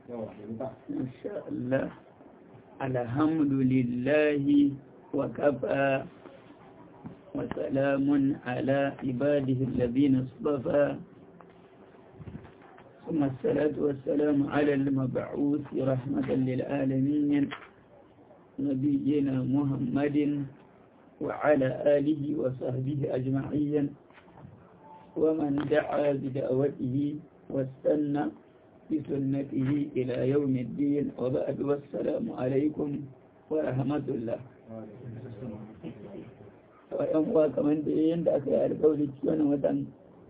إن شاء الله الحمد لله وكفى وسلام على عباده الذين اصطفى ثم الصلاة والسلام على المبعوث رحمة للعالمين نبينا محمد وعلى آله وصحبه أجمعين ومن دعا بدعوته واستنى بسنته إلى يوم الدين وبعد والسلام عليكم ورحمة الله wa'yan uwa kamar da yadda aka yi alkawari cikin watan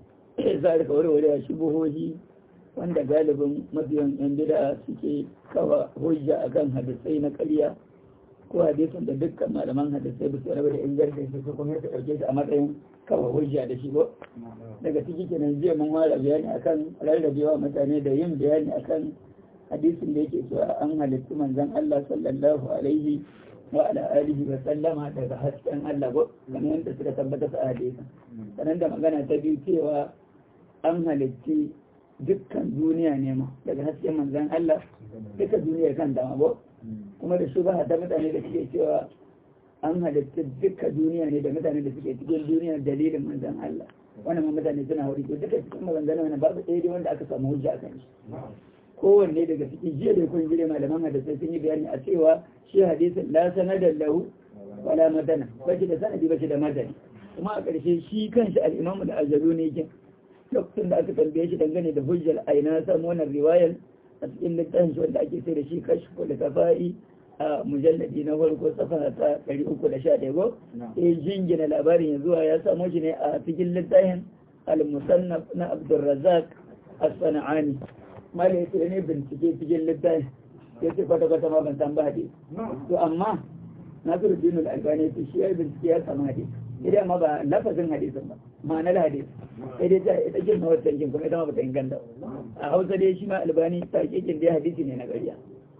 za a warware a shubuhohi wanda galibin mafiyan yan bida suke kawa hujja akan hadisai na ƙarya ko hadisin da dukkan malaman hadisai ba su rabu da ingancin su kuma ya ɗauke shi a matsayin kawa hujja da shi ko daga ciki kenan jiya mun fara bayani akan rarrabewa mutane da yin bayani akan hadisin da yake cewa an halittu manzon Allah sallallahu alaihi wa ala alihi wa sallama daga hasken Allah ko kamar yadda suka tabbata a hadisin sanan da magana ta biyu cewa an halitti dukkan duniya ne ma daga hasken manzon Allah duka duniya kan dama ko kuma da shubha ta mutane da suke cewa an halitta duka duniya ne da mutane da suke cikin duniya dalilin manzon Allah wannan ma mutane suna hauri to duka cikin maganganun wannan babu ɗaya wanda aka samu hujja akan shi kowanne daga cikin jiya da kun jire malaman hadisai sun yi bayani a cewa shi hadisin la sanadan lahu wala madana bashi da sanadi bashi da madani kuma a ƙarshe shi kanshi al-imamu da ajalu ne yake lokacin da aka tambaye shi dangane da hujjar aina samu wannan riwayar a cikin littafin shi wanda ake sai da shi kashfu da kafa'i a mujalladi na farko safa ta 311 go sai jingina labarin yanzu ya samu shi ne a cikin littafin al-musannaf na Abdurrazzaq as-Sana'ani malai sai ne bincike cikin littafin ya ce kwata kwata ma ban san ba hadisi to amma Nasiru Dinul Albani ce shi ya bincike ya samu hadisi idan ma ba lafazin hadisin ba ma'anar hadisi sai dai ta ita girma wata kin kuma ita ma bata inganta a Hausa dai shi ma Albani ta kikin dai hadisi ne na ƙarya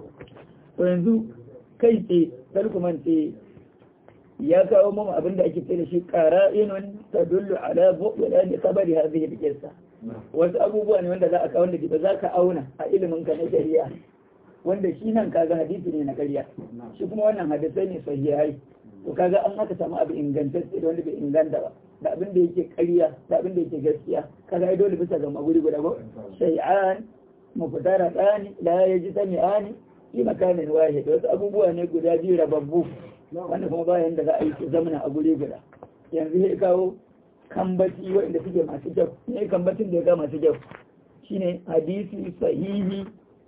to yanzu kai ce talkuman ce ya kawo mamu abin da ake da shi qara'inun tadullu ala bu'la li khabari hadhihi al-qissa wasu abubuwa ne wanda za a kawo da ba za ka auna a ilimin ka na shari'a wanda shi nan kaga hadisi ne na ƙarya shi kuma wannan hadisai ne sahihai to kaga an aka samu abu ingantacce da wanda bai inganta ba da abin da yake ƙarya da abin da yake gaskiya kaga ai dole bisa ga maguri guda ko shay'an mufutara tsani la yaji sami'ani fi makamin wahid wasu abubuwa ne guda biyu rababbu wanda kuma bayan da za a yi su zamana a guri guda yanzu ya kawo kambaci waɗanda suke masu kyau ne kambacin da ya ga masu kyau shine hadisi sahihi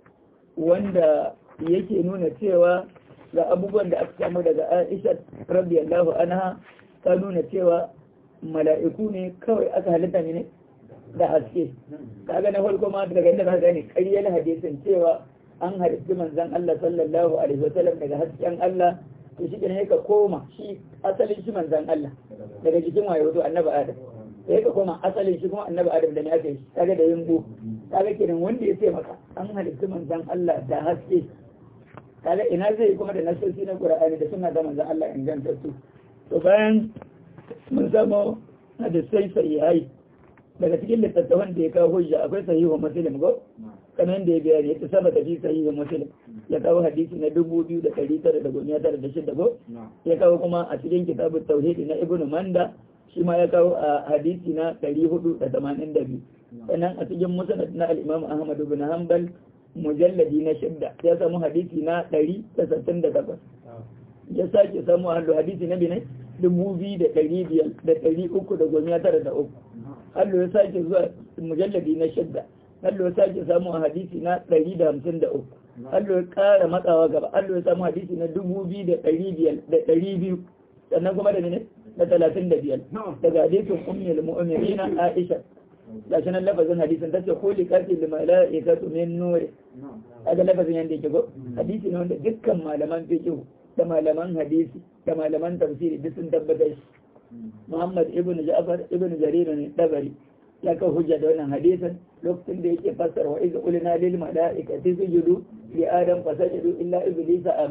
wanda yake nuna cewa ga abubuwan da aka samu daga Aisha radiyallahu anha ta nuna cewa mala'iku ne kawai aka halitta ne da haske kaga na farko ma daga inda ka gane ƙaryar hadisin cewa an halitta manzon Allah sallallahu alaihi wasallam daga hasken Allah to shi ne ka koma shi asalin shi manzon Allah daga jikin waye wato annabi Adam sai ka koma asalin shi kuma annabi Adam da ne aka yi kaga da yimbo kaga kenan wanda ya ce maka an halitta manzon Allah da haske kaga ina zai kuma da nasosi na Qur'ani da suna da manzon Allah inganta su to bayan mun zama hadisai sahihai daga cikin littattafan da ya kawo hujja akwai sahihu muslim go kamar da ya biya ne ta saba da fi sahihu muslim ya kawo hadisi na dubu biyu da ɗari tara da goma tara da shida go ya kawo kuma a cikin kitabun tauhidi na ibnu manda shi ma ya kawo a hadisi na ɗari hudu da tamanin da biyu sannan a cikin musnad na al-imam ahmad ibn hanbal mujalladi na shidda ya samu hadisi na ɗari da sittin da takwas ya sake samu hallu hadisi na binai dubu biyu da ɗari biyar da ɗari uku da goma tara da uku hallu ya sake zuwa mujalladi na shidda hallu ya sake samu a hadisi na ɗari da hamsin da uku hallu ya ƙara matsawa gaba hallu ya samu hadisi na dubu biyu da ɗari biyar da ɗari biyu sannan kuma da ne da talatin da biyar daga hadisin ummul mu'minina aisha da shi nan lafazin hadisin ta ce kuli kasi da mala'ikatu min nuri kaga lafazin yanda yake go hadisi ne wanda dukkan malaman fiqh da malaman hadisi da malaman tafsiri duk sun tabbatar shi Muhammad ibn Ja'far ibn Jarir ne dabari ya kawo hujja da wannan hadisin lokacin da yake fassara wa iz qulna lil mala'ikati sujudu li adam fasajadu illa iblisa aba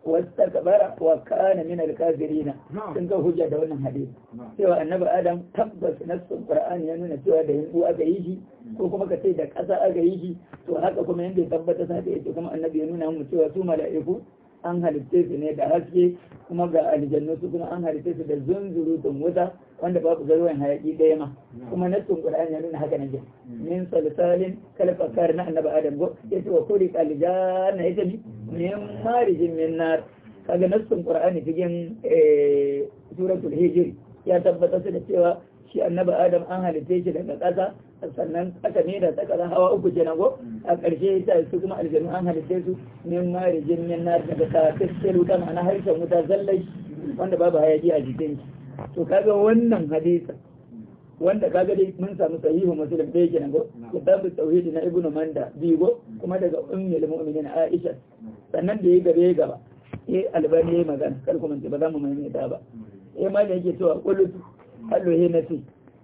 wastakbara wa kana min al-kafirin sun ga hujja da wannan hadisi cewa annabi adam tabbas nassun qur'ani ya nuna cewa da hindu aka yi shi ko kuma ka ce da ƙasa aka yi shi to haka kuma yanda ya tabbata sa da yake kuma annabi ya nuna mu cewa su mala'iku an halitte su ne da haske kuma ga aljannu su kuma an halitte su da zunzurutun wuta wanda babu garwayan hayaki ɗaya ma kuma nassun qur'ani ya nuna haka nake min salsalin kalfakar na annabi adam go yace wa kuri aljanna yace ni min marijin min nar kaga nassun qur'ani cikin suratul hijr ya tabbatar da cewa shi annabi adam an halitte shi daga ƙasa sannan aka ne da tsaka hawa uku kenan go a ƙarshe ta su kuma aljanu an halitte su min marijin min nar daga tafsir wuta ma'ana harshen wuta zallai wanda babu hayaki a jikin shi to kaga wannan hadisa wanda kaga dai mun samu sahihu muslim da yake nan go kitabu tauhid na ibnu manda bigo kuma daga ummul mu'minin aisha sannan da ya gabe gaba eh albani yayi magana kar ku mance ba za mu mai ta ba eh ma da yake cewa qulu hallu he nasi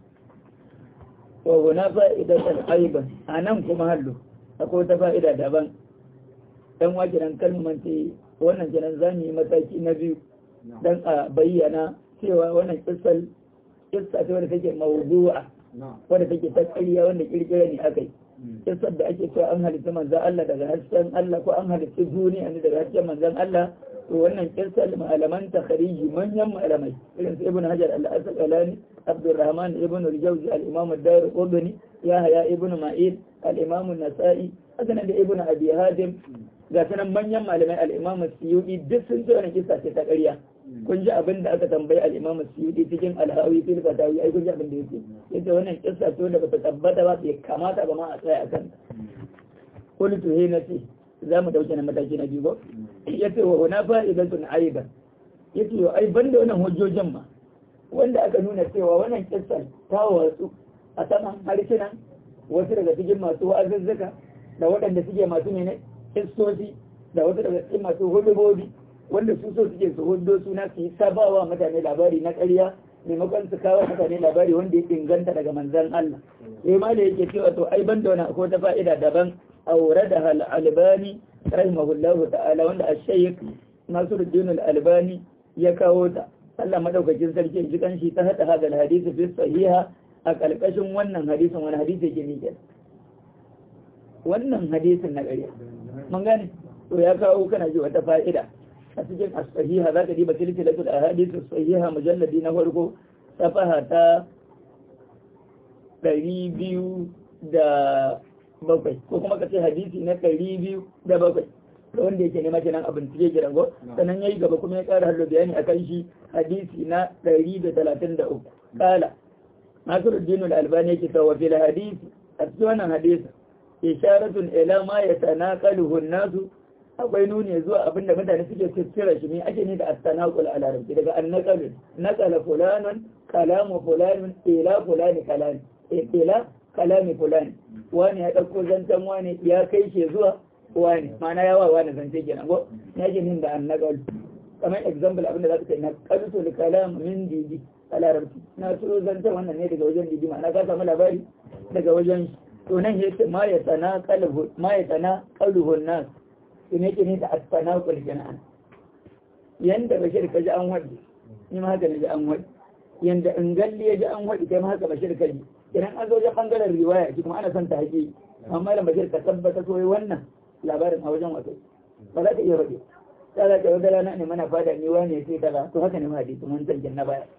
wa huna fa'idatan aiban anan kuma hallu akwai wata fa'ida daban dan wa kiran kalman ce wannan kiran zamu yi mataki na biyu dan a bayyana cewa wannan kissal kissa ce wanda take mawdu'a wanda take ta ƙarya wanda kirkira ne akai kissar da ake cewa an halitta manzon Allah daga hasken Allah ko an halitta duniya ne daga hasken manzon Allah to wannan kissar malaman takhriji manyan malamai irin su Ibn Hajar al-Asqalani Abdurrahman ibn al-Jawzi al-Imam ad-Darqutni Yahya ibn Ma'in al-Imam an-Nasa'i haka da Ibn Abi Hatim ga sanan manyan malamai al-Imam Suyuti duk sun ce wannan kissa ce ta ƙarya kun ji abin da aka tambayi al-Imam Suyuti cikin al-Hawi fil Fatawi ai kun ji abin da yake yace wannan kissa ce da bata tabbata ba bai kamata ba ma a tsaya akan qultu he nasi za mu dauke na mataki na biyu ba yace wa huna fa'idatun aiban yace yo ai banda wannan hujjojin ma wanda aka nuna cewa wannan kissa ta wasu a saman harsunan wasu daga cikin masu wa'azuzzuka da waɗanda suke masu ne kissosi da wasu daga cikin masu hudubobi wanda su so suke su hudo suna su yi sabawa mutane labari na ƙarya maimakon su kawo mutane labari wanda ya inganta daga manzan Allah sai ma da yake cewa to ai ban da wani akwai ta fa'ida daban aure da albani rahimahullahu ta'ala wanda a shaykh Nasiruddin al-Albani ya kawo ta Allah madaukakin sarki ji kanshi ta hada hada hadisi fi sahiha a kalkashin wannan hadisin wani hadisi yake ne wannan hadisin na ƙarya mun gane to ya kawo kana ji wata fa'ida a cikin as-sahiha za ka diba silsilatul ahadith as-sahiha mujalladi na farko safaha ta ɗari biyu da bakwai ko kuma ka ce hadisi na ɗari biyu da bakwai da wanda yake nema kenan abin cike gidan go sannan yayi gaba kuma ya ƙara hallo bayani akan shi hadisi na ɗari da talatin da uku kala Nasiruddin al-Albani yake cewa fil hadisi a cikin wannan hadisi isharatun ila ma yatanaqaluhu an-nasu akwai nuni zuwa abin da mutane suke ciccira shi ne ake ne da astanaqul a larabci daga annaqal naqala fulanun kalamu fulanun ila fulani kalami ila kalami fulani wani ya dauko zancen wani ya kai shi zuwa wani mana yawa wani zance kenan go ya ke nin da annaqal kamar example abin da za ka ce naqaltu kalam min didi a larabci na turo zancen wannan ne daga wajen didi ma'ana ka samu labari daga wajen to nan yace ma ya tana qalbu ma ya tana qalbuhun nas ne ke ne da asfana kul jana'an yanda bashir ka ji an wadi ni ma haka ne ji an wadi yanda in galli ya ji an wadi kai ma haka bashir ka ji idan an zo wajen bangaren riwaya shi kuma ana son ta haƙi amma da bashir ka tabbata so wannan labarin a wajen wato ba za ka iya wadi ta za ka wata rana ne mana fada ni wane sai kaza to haka ne ma hadisi mun zargin na baya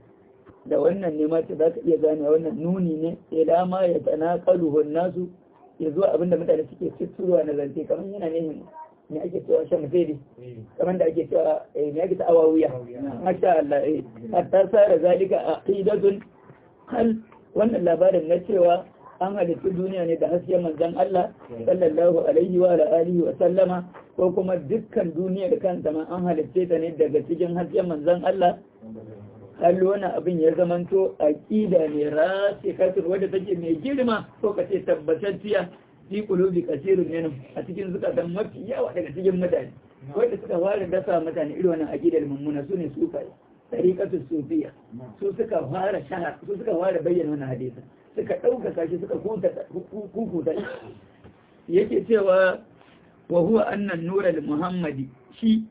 da wannan ne ma za ka iya gane wannan nuni ne ila ma ya tanaqaluhu nasu ya zuwa abinda mutane suke fitowa na zance kamar yana ne me ake cewa shan fede kamar da ake cewa me ake ta'awa wuya masha Allah eh hatta sara zalika aqidatun hal wannan labarin na cewa an halittu duniya ne da hasken manzon Allah sallallahu alaihi wa alihi wa sallama ko kuma dukkan duniyar kanta ma an halitte ta ne daga cikin hasken manzon Allah hal wani abin ya zamanto aqida ne rasikatun wadda take mai girma ko kace tabbatacciya fi kulubi kasirun minhum a cikin zukatan mafi yawa daga cikin mutane wanda suka fara dasa mutane irin wannan aqidar mummuna su ne sufai tariqatu sufiya su suka fara shahar su suka fara bayyana wannan hadisi suka dauka shi suka kuta kukuta yake cewa wa huwa anna an-nur al-muhammadi shi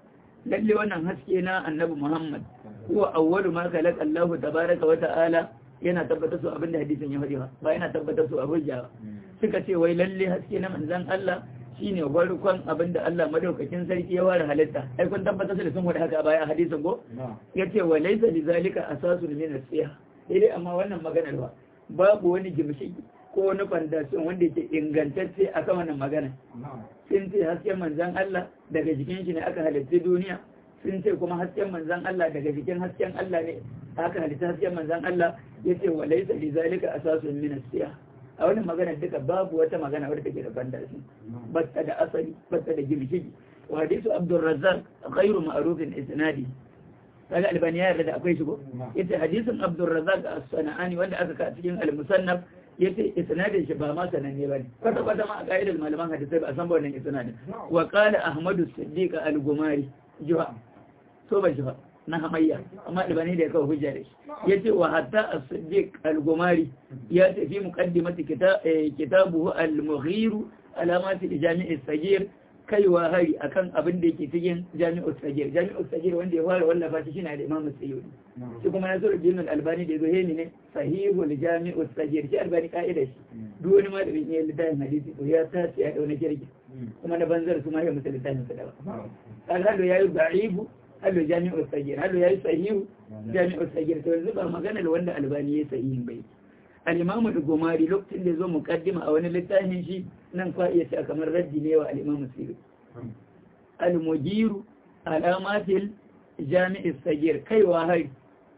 lalle wannan haske na annabi Muhammad huwa awwalu ma khalaqa Allah tabaraka wa ta'ala yana tabbatar su abinda hadisin ya faɗi ba yana tabbatar su a hujja suka ce wai lalle haske na manzon Allah shine farkon abinda Allah madaukakin sarki ya ware halitta ai kun tabbatar da sun wada haka baya a hadisin go yace wa laysa lizalika asasun min as-sihah dai amma wannan maganar ba babu wani gimshiki ko wani fandasiyon wanda yake ingantacce a kan wannan magana sun ce hasken manzan Allah daga jikin shi ne aka halitta duniya sun ce kuma hasken manzan Allah daga jikin hasken Allah ne aka halitta hasken manzan Allah ya ce wa laisa li zalika asasun min as a wannan magana duka babu wata magana wadda take da fandasi batta da asali batta da gimshiki wa hadisu Abdul Razzaq ghairu ma'rufin isnadi kaga albani ya yarda da akwai shigo yace hadisin Abdul Razzaq as-Sana'ani wanda aka ka cikin al-Musannaf yace isnadin shi ba ma sananne bane kwata kwata ma a ka'idar malaman hadisai ba a san ba wannan isnadin wa qala ahmadu siddiq al-gumari juha to ba juha na hamayya amma albani da ya kawo hujja da shi yace wa hatta as-siddiq al-gumari ya tafi muqaddimati kitabuhu al-mughir alamati jami'i sagir kaiwa hari akan abin da yake cikin jami'u sagir jami'u sagir wanda ya fara wallafa shi shine da imamu sayyidi shi kuma na zura jinin albani da yazo hemi ne sahihul jami'u sagir shi albani ka'ida shi duk wani malamin ya littafin hadisi to ya tace ya dauna kirki kuma na banzar su ma ya musu littafin sa da ba kan hado yayi da'ibu hado jami'u sagir hado yayi sahihu jami'u sagir to yanzu ba magana da wanda albani ya sahihin bai al-imamu al-gumari lokacin da zo muqaddima a wani littafin shi nan kwa iya ce kamar raddi ne wa al-imamu sirri al-mujiru alamatil jami'i sagir kaiwa hari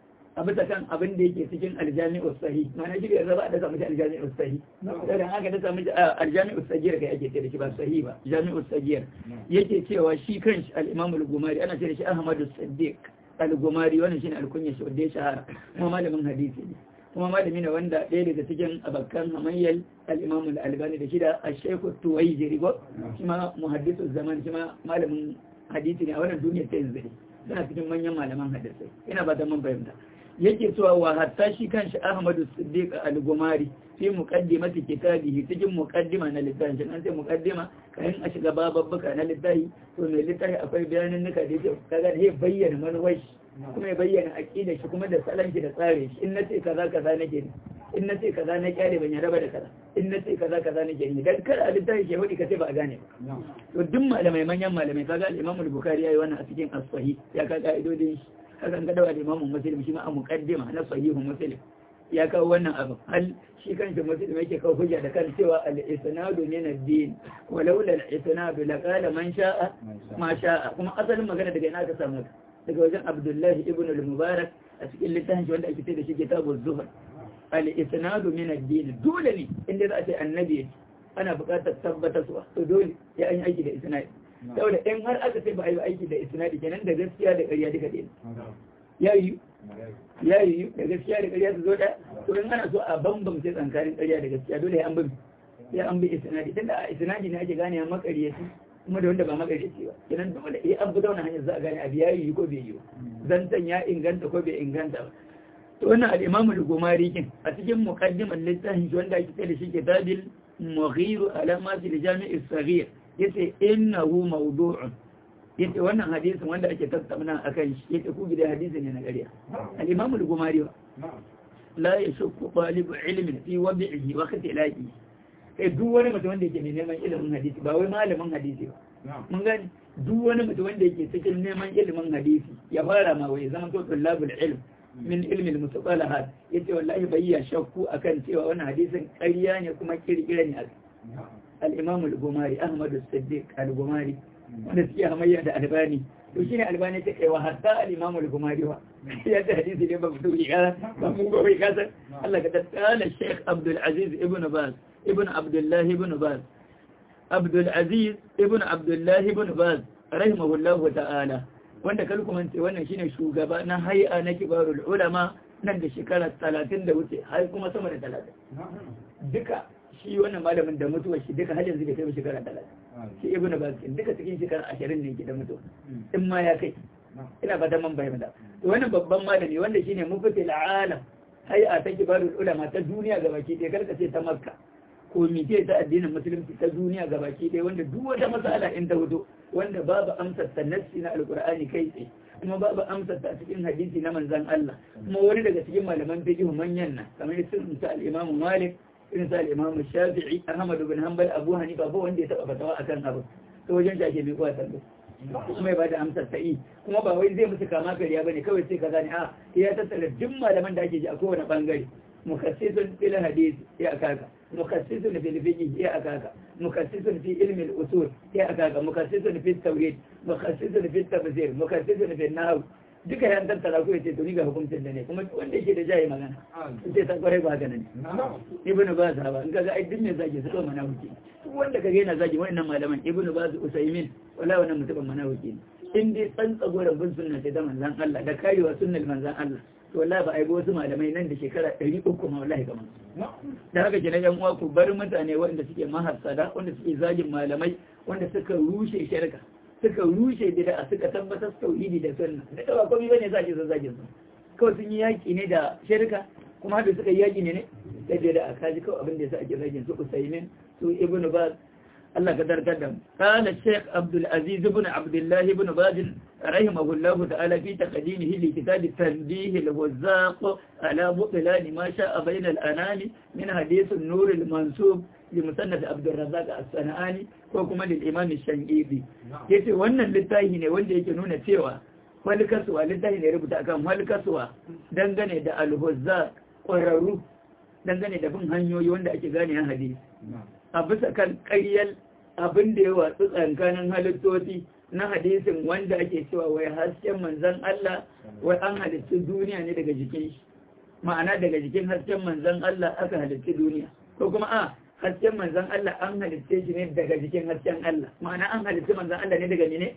a bisa kan abin da yake cikin aljami'u sahi mana shi bai zaba da samu aljami'u sahi dan haka da samu aljami'u sagir kai ake ce da shi ba sahi ba jami'u sagir yake cewa shi kanshi al-imam al-gumari ana ce da shi ahmadu siddiq al-gumari wannan shine alkunya shi wanda ya shahara kuma malamin hadisi ne kuma malami ne wanda ɗaya daga cikin abakan hamayyar al-imam al-albani da shi da ash-shaykh tuwayjiri go shi ma muhaddisu zaman shi ma malamin hadisi ne a wannan duniya ta yanzu suna cikin manyan malaman hadisai ina ba da man fahimta yake cewa wa hatta shi kanshi Ahmadu Siddiq al-Gumari fi muqaddimati kitabihi cikin muqaddima na littafi an sai muqaddima kayan a shiga bababbuka na littafi to mai littafi akwai bayanin nuka da yake kaga da bayyana manufar kuma ya bayyana aqida shi kuma da salon shi da tsare shi in nace kaza kaza nake ne in nace kaza na kyale ban yarda da kaza in nace kaza kaza nake ne dan kada a littafi ke hudi kace ba a gane ba to duk malamai manyan malamai kaga al-Imam al-Bukhari yayi wannan a cikin as-sahih ya ka ka'idodin shi hakan ga dawa da Imam Muslim shi ma a muqaddima na sahihu Muslim ya kawo wannan abu hal shi kanshi Muslim yake kawo hujja da kan cewa al-isnadu min ad-din walaula al-isnadu laqala man sha'a ma sha'a kuma asalin magana daga ina ka samu daga wajen Abdullahi ibn al-Mubarak a cikin littafin shi wanda ake ce da shi kitabu zuhur al-isnadu min ad-din dole ne inda za a ce annabi ana buƙatar tabbatar su to dole ya an yi aiki da isnadi saboda in har aka ce ba a yi aiki da isnadi kenan da gaskiya da ƙarya duka ɗaya ya yi ya yi da gaskiya da ƙarya su zo da to in ana so a bambamce tsakanin ƙarya da gaskiya dole ya an bi ya an bi isnadi tunda a isnadi ne ake gane makaryaci kuma da wanda ba makaryaci ba kenan dole ya an bi ta hanyar za a gane abu ya yi ko bai yi ba zantan ya inganta ko bai inganta ba to wannan al-imamu al-gumari kin a cikin muqaddimar littafin wanda ake da shi kitabil mughir alamat al-jami' as-saghir yace innahu mawdu'un yace wannan hadisin wanda ake tattauna akan shi yace ku gida hadisi ne na ƙarya al-imam al-gumari la yashukku talib ilmin fi wad'ihi wa ikhtilaqihi kai duk wani mutum wanda yake neman ilimin hadisi ba wai malamin hadisi ba mun gani duk wani mutum wanda yake cikin neman ilimin hadisi ya fara ma wai zama to tullabul ilm min ilmi al-mustalahat yace wallahi bai ya shakku akan cewa wannan hadisin ƙarya ne kuma kirkira ne al-imam al-gumari ahmad as-siddiq al-gumari wanda suke hamayya da albani to shine albani ta kai wa hatta al-imam al-gumari wa ya ta hadisi ne ba mutum ya ba mun gobe kasa Allah ka tsala Sheikh Abdul Aziz ibn Baz ibn Abdullah ibn Baz Abdul Aziz ibn Abdullah ibn Baz rahimahullahu ta'ala wanda kalkumance wannan shine shugaba na hay'a na kibarul ulama nan da shekara 30 da wuce har kuma sama da 30 duka shi wannan malamin da mutuwa shi duka har yanzu bai kai shekara 30 shi ibn Baz duka cikin shekara 20 ne ke da mutuwa in ma ya kai ina fatan man bayyana to wannan babban malami wanda shine muftil alam hay'a ta kibarul ulama ta duniya ga baki ɗaya karka ce ta makka komite ta addinin musulunci ta duniya gabaki ɗaya wanda duk wata masala in ta fito wanda babu amsar ta nassi na alqur'ani kai tsaye kuma babu amsar ta cikin hadisi na manzon Allah kuma wani daga cikin malaman fiqh manyan nan kamar irin sa al-Imam Malik irin sa al-Imam Shafi'i Ahmad bin Hanbal Abu Hanifa ba wanda ya taba fatawa akan abu to wajen shake bai kuwa tambaye kuma ya bada amsar sa'i kuma ba wai zai musu kama kariya bane kawai sai ka gane a ya tattara duk malaman da ake ji a kowane bangare mukassisun fil hadith ya akaka mukassisun fil fiqh ya akaka mukassisun fi ilmi al usul ya akaka mukassisun fi tawhid mukassisun fi tafsir mukassisun fi nahw duka yan tattara ko yace to ni ga hukuncin da ne kuma wanda yake da jayi magana sai san kwarai ba haka ne ibnu baz ba in kaga ai duk me zaki su mana hukunci wanda kaga yana zagi wannan malaman ibnu baz usaymin wala wannan mutumin mana hukunci in dai tsantsa goran bin sunna sai da manzon Allah da karewa sunnar manzon Allah to wallahi ba a yi wasu malamai nan da shekara ɗari uku ma wallahi kamar da haka kenan yan uwa ku bar mutane wanda suke mahassada wanda suke zagin malamai wanda suka rushe shirka suka rushe bid'a suka tabbatar tauhidi da sunna da ba komai bane zaki zo zagin su kawai sun yi yaki ne da shirka kuma da suka yi yaki ne ne da bid'a kaji kawai abin da yasa ake zagin su Usaimin su Ibn Baz Allah ka darkar da mu kana Sheikh Abdul Aziz ibn Abdullah ibn Baz rahimahullahu ta'ala fi taqdimihi li kitab at-tanbih al-wazzaq ala butlan ma sha'a bayna al-anami min hadith an-nur al-mansub لمسند عبد الرزاق الصنعاني ko kuma lil imam shangibi yace wannan littafi ne wanda yake nuna cewa wal kaswa littafi ne rubuta akan wal kaswa dangane da al-huzza ƙwararru dangane da bin hanyoyi wanda ake gane na hadisi a bisa kan ƙaryar abin da ya watsu tsakanin halittoci na hadisin wanda ake cewa wai hasken manzon Allah wai an halitta duniya ne daga jikin shi ma'ana daga jikin hasken manzon Allah aka halitta duniya ko kuma a hasken manzan Allah an halitte shi ne daga jikin hasken Allah ma'ana an halitte manzan Allah ne daga ne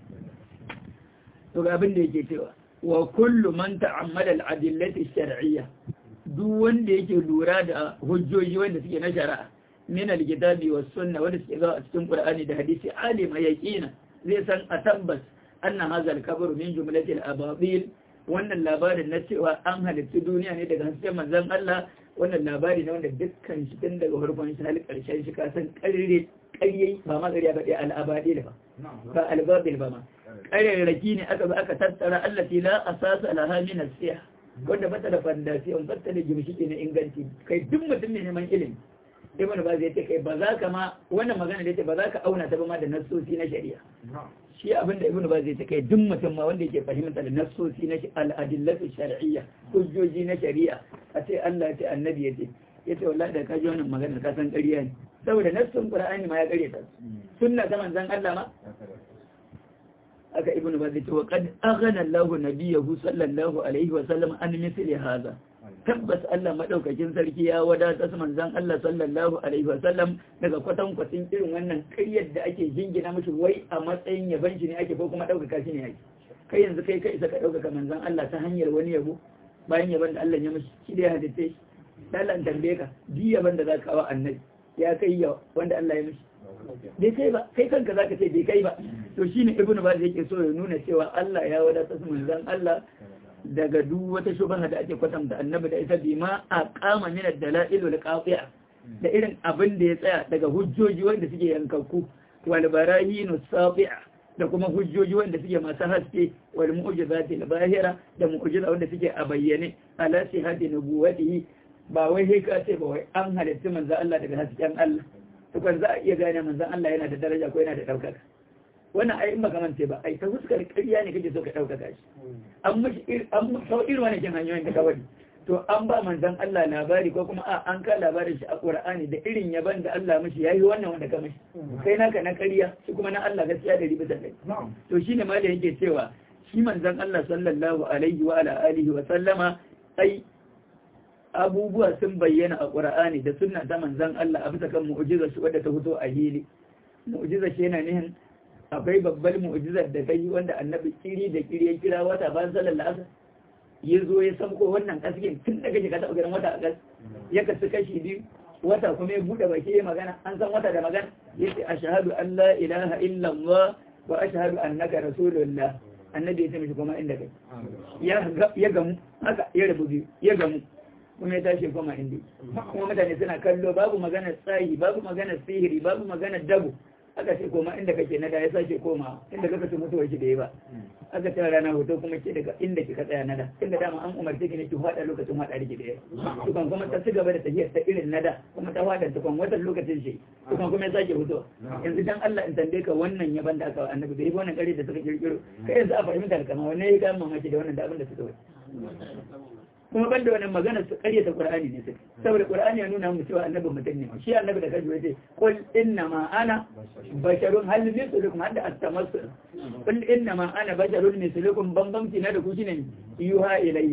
to ga abin da yake cewa wa kullu man ta'ammala al-adillati shar'iyya duk wanda yake lura da hujjoji wanda suke na shari'a min al-kitabi was sunna wanda suke zuwa a cikin Qur'ani da hadisi alima yaqina zai san a tabbas anna hadha al-kabru min jumlati al-ababil wannan labarin na cewa an halitta duniya ne daga hasken manzan Allah wannan labari ne wanda dukkan shi tun daga farkon shi har ƙarshen shi ka san ƙarre ƙarye ba ma ƙarya ba ɗaya al'abadi da ba ba albabil ba ma ƙarerraki ne aka ba aka tattara allati la asasa laha min as-siyah wanda bata da fandasiyon bata da gimshiki na inganci kai duk mutum ne neman ilimi ibn baz yace kai ba za ka ma wannan magana da yace ba za ka auna ta ba ma da nassosi na shari'a shi abin da ibn baz yace kai duk mutum ma wanda yake fahimta da nassosi na al-adillatu shar'iyya hujjoji na shari'a a ce Allah ya ce annabi ya ce yace wallahi da ka ji wannan magana ka san ƙarya ne saboda nassun qur'ani ma ya ƙare ta sunna ta manzon Allah ma aka ibnu baz ce wa qad aghna Allahu nabiyahu sallallahu alaihi wa sallam an misli hadha tabbas Allah madaukakin sarki ya wadata manzon Allah sallallahu alaihi wa sallam daga kwatan kwatin irin wannan ƙaryar da ake jingina mishi wai a matsayin yaban shi ne ake ko kuma ɗaukaka shi ne ake kai yanzu kai kai isa ka ɗaukaka manzon Allah ta hanyar wani yabo bayan yaban da Allah ya mishi shi da ya hadice shi Allah in tambaye ka bi yaban da zaka kawo annabi ya kai ya wanda Allah ya mishi bai kai ba kai kanka zaka ce bai kai ba to shine ibnu baz yake so ya nuna cewa Allah ya wadata su manzon Allah daga duk wata shubha da ake kwatanta annabi da ita bima aqama min ad-dala'il wal qati'a da irin abin da ya tsaya daga hujjoji wanda suke yankakku wal barahinu safi'a da kuma hujjoji wanda suke masu haske wal mu'jizati al-bahira da mu'jiza wanda suke a bayyane ala sihhati nubuwatihi ba wai sai ka ce ba wai an halitta manzo Allah daga hasken Allah to kan za a iya gane manzo Allah yana da daraja ko yana da daukaka wannan ai in baka mance ba ai ta fuskar ƙarya ne kake so ka daukaka shi an mishi an sau irin wannan kin hanyoyin da kawai to an ba manzon Allah labari ko kuma a an ka labarin shi a Qur'ani da irin yaban da Allah mishi yayi wannan wanda ka mishi kai naka na ƙarya shi kuma na Allah gaskiya da ribi da kai to shine ma da yake cewa shi manzon Allah sallallahu alaihi wa ala alihi wa sallama ai abubuwa sun bayyana a Qur'ani da sunna ta manzon Allah a bisa kan mu'jizar shi wadda ta fito a hili mu'jizar shi yana nihin akwai babbar mu'jizar da kai wanda annabi kiri da kiri ya kira wata ban sallar la'asar ya zo ya samko wannan kaskin tun daga shiga taɓa ganin wata a gas ya kasu kashi biyu wata kuma ya buɗe baki ya magana an san wata da magana ya ce a shahadu an la ilaha illallah wa a shahadu annaka rasulullah annabi ya ce mishi kuma inda kai ya gamu haka ya rabu biyu ya gamu kuma ya tashi koma inda kuma mutane suna kallo babu magana tsayi babu magana sihiri babu magana dabu aka ce koma inda kake na da ya sake koma inda kaka ce mutuwar shi da ya ba aka ce rana hoto kuma ke daga inda kika tsaya na da inda dama an umarce ki ne ki fada lokacin fada riki da ya tukan kuma ta ci gaba da tafiyar ta irin na da kuma ta fada tukan watan lokacin shi tukan kuma ya sake hoto yanzu dan Allah in tambaye ka wannan yaban da aka annabi bai wannan kare da suka kirkiro kai yanzu a fahimta alkama wannan ya ga mamaki da wannan da abin da suka wai kuma ban da wannan magana su karyata qur'ani ne su saboda qur'ani ya nuna mu cewa annabi mutum ne shi annabi da kaji yace qul inna ma ana basharun hal mithlukum hadda at-tamassul qul inna ma ana basharun mithlukum bambamci na da ku shine yuha ilayya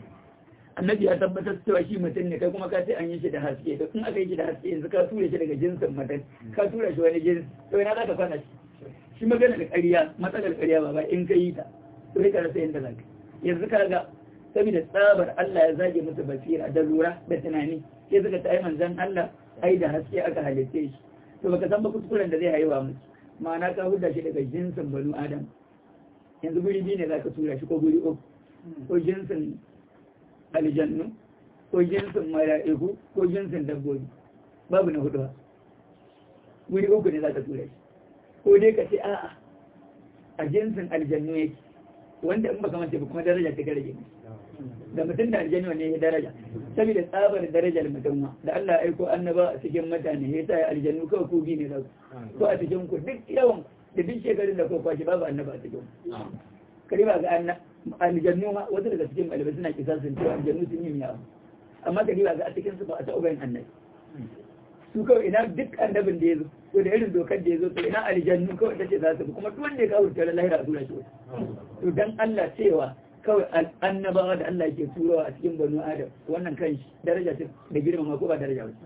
annabi ya tabbatar cewa shi mutum ne kai kuma ka ce an yi shi da haske da in aka yi shi da haske yanzu ka tura shi daga jinsin mutum ka tura shi wani jinsi to ina za ka kwana shi shi magana da ƙarya matsalar ƙarya ba ba in ka yi ta to sai ka rasa yadda za ka yanzu ka ga saboda tsabar Allah ya zage musu basira da lura da tunani sai suka ta manzan Allah ai da haske aka halitte shi to baka san ba kuskuren da zai haihuwa musu ma'ana ka huda shi daga jinsin banu adam yanzu guri biyu ne zaka tura shi ko guri uku ko jinsin aljannu ko jinsin mala'iku ko jinsin dabbobi babu na hudu guri uku ne zaka tura shi ko dai ka ce a'a a jinsin aljannu yake wanda in baka mace ba kuma daraja ta rage da mutum da aljanna ne ya daraja saboda tsabar darajar mutum ma da Allah ya aiko annaba a cikin mutane ya sa aljannu kawai ku bi ne da ko a cikin ku duk yawan da duk shekarun da ko kwashi babu annaba a cikin kare ba ga aljannu ma wasu daga cikin malamai suna kisa sun cewa aljannu sun yi miya amma kare ba ga a cikin su ba a taɓa bayan annabi su kawai ina duk annabin da ya zo ko da irin dokar da ya zo to ina aljannu kawai ta ce za su kuma duk wanda ya kawo ta lahira a tura shi to dan Allah cewa kawai annabawa da Allah ke turawa a cikin banu adam wannan kan shi daraja ce da girmama ko ba daraja ba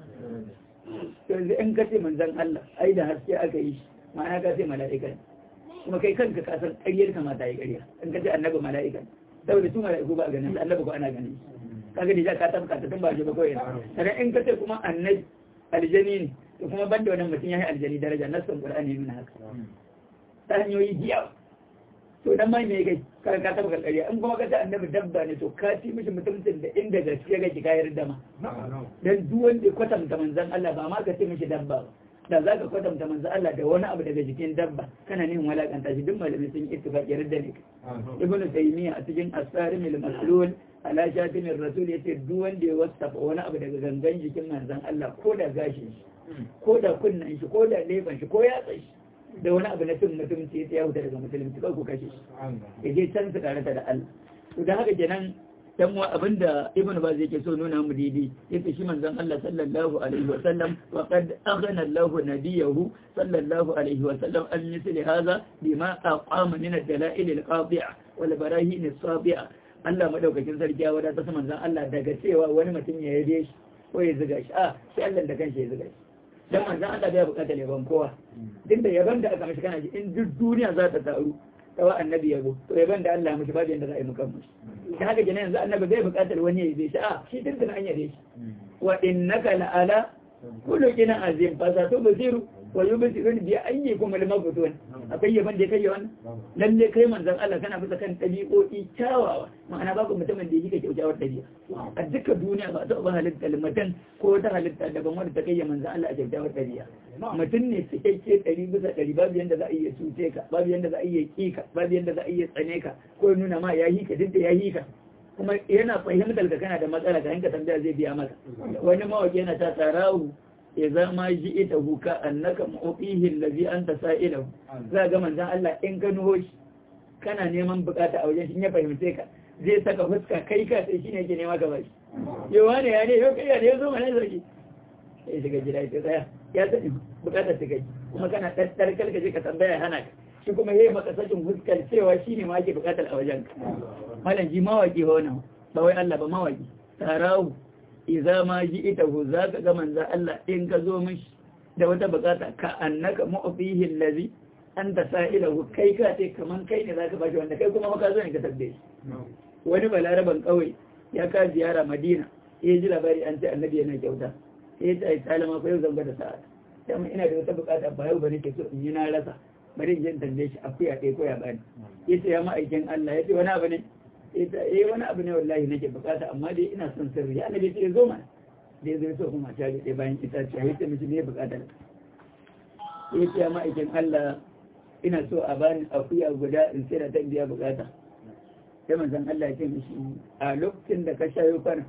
to yanzu in ka ce manzon Allah ai da haske aka yi shi ma'ana ka ce mala'ika kuma kai kanka ka san ƙaryar ka mata yi ƙarya in ka ce annabi mala'ika saboda su mala'iku ba a ganin su annabi ko ana ganin kaga da ka tabbata ta tun ba ba kawai sannan in ka ce kuma annabi aljani ne to kuma banda wannan mutum ya yi aljani daraja nassan qur'ani nuna haka ta hanyoyi biyawa to dan mai me kai ka ka taba karkariya in kuma ka ta annabi dabba ne to ka ci mishi mutuncin da inda gaskiya kake kayar da ma dan duk wanda kwatanta manzon Allah ba ma ka ce mishi dabba ba da zaka kwatanta manzon Allah da wani abu daga jikin dabba kana nin walakanta shi duk malamai sun yi ittifaqi yarda ne ibnu taymiya a cikin asarim al-maslul ala shatim ar-rasul yace duk wanda ya wasafa wani abu daga gangan jikin manzon Allah ko da gashin shi ko da kunnan shi ko da leban shi ko yatsa shi da wani abu na cin mutumci ya huta daga musulunci kawai ku kashe shi ya je can su tare da Allah to da haka kenan dan wa abinda ibnu baz yake so nuna mu didi yace shi manzon Allah sallallahu alaihi wa sallam wa qad aghna Allah nabiyahu sallallahu alaihi wa sallam an misli hadha bima aqama min ad-dalail al-qati'a wal barahin as-sabi'a Allah madaukakin sarki ya wadata manzon Allah daga cewa wani mutum ya yabe shi ko ya zuga shi a sai Allah da kanshi ya zuga shi dan manzon Allah bai bukatar yaban kowa duk da yaban da aka mishi kana ji in duk duniya za ta taru tawa annabi yabo to yaban da Allah mishi babu yanda za a yi mukan mishi da haka kenan yanzu annabi bai bukatar wani ya yabe shi a shi duk da an yabe shi wa innaka la ala kullu kina azim fa sa to basiru wa yubsirun bi ayyikum al-mabtun akwai yaban da kai yawan lalle kai manzon Allah kana bisa kan dabi'o'i kyawawa ma'ana babu mutumin da yake kyaukyawar dabi'a a duka duniya ba ta ba halitta limatan ko ta halitta daban wanda ta kai manzon Allah a kyaukyawar dabi'a mutum ne cikakke ɗari bisa ɗari babu yanda za a iya cuce ka babu yanda za a iya ƙi ka babu yanda za a iya tsane ka ko nuna ma ya yi ka duk da ya yi ka kuma yana fahimtar ka kana da matsala ka hanka tambaya zai biya maka wani mawaki yana ta tsarahu ya zama ji ita huka annaka mu'tihi allazi anta sa'ilahu za ga manzon Allah in ka nuho shi kana neman bukata a wajen shi ya fahimce ka zai saka fuska kai ka sai shine yake nema ka bashi yawa ne ya ne yau kai ya ne yazo mana sarki sai shiga gida ya tsaya ya sani bukatar ta kai kuma kana ɗaɗɗar kalka je ka tambaya hana ka shi kuma yayi maka sakin fuskar cewa shine ma ake bukatar a wajen ka malam ji mawaki ho nan ba wai Allah ba mawaki tarahu idza ma ji'tahu zaka ga manzo Allah in ka zo mishi da wata bukata ka annaka mu'fihi allazi anta sa'ilahu kai ka ce kaman kai ne zaka bashi wanda kai kuma maka zo ne ka tabbe wani balaraban kauye ya ka ziyara Madina ya ji labari an ce annabi yana kyauta sai ta yi salama ko yau zanga da sa'a dan ina da wata bukata ba yau bane ke so in yi na rasa bari in je in tambaye shi akuya ɗaya ko ya bani yace ya ma'aikin Allah yace wani abu ne ita eh wani abu ne wallahi nake bukata amma dai ina son sirri ya annabi sai zo mana da ya zo kuma ta ga bayan ita ce ya ce miki ne bukatar ya ce ya ma'aikin Allah ina so a bani akuya guda in sai da ta biya bukata sai manzon Allah ya ce mishi a lokacin da ka shayo kwana